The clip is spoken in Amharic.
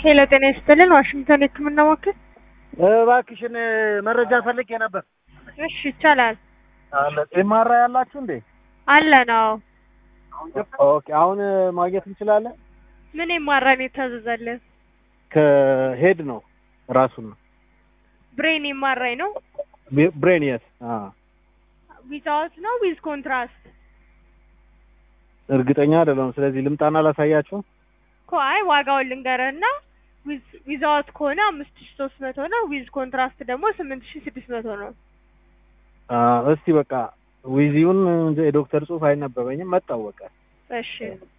ሄሎ ጤና ይስጥልን ዋሽንግተን የህክምና ማዕከል እባክሽን መረጃ ፈልጌ ነበር። እሺ ይቻላል አለ ኤምአር ያላችሁ እንዴ? አለ ነው ኦኬ አሁን ማግኘት እንችላለን? ምን የማራን የታዘዘልን ከሄድ ነው ራሱን ነው ብሬን የማራኝ ነው ብሬን የት? ዊዛውት ነው ዊዝ ኮንትራስት እርግጠኛ አይደለሁም። ስለዚህ ልምጣና ላሳያችሁ። እኮ አይ ዋጋውን ልንገርህና ዊዛውት ከሆነ አምስት ሺ ሶስት መቶ ነው ዊዝ ኮንትራስት ደግሞ ስምንት ሺ ስድስት መቶ ነው እስቲ በቃ ዊዚውን የዶክተር ጽሑፍ አይነበበኝም መጣው በቃ እሺ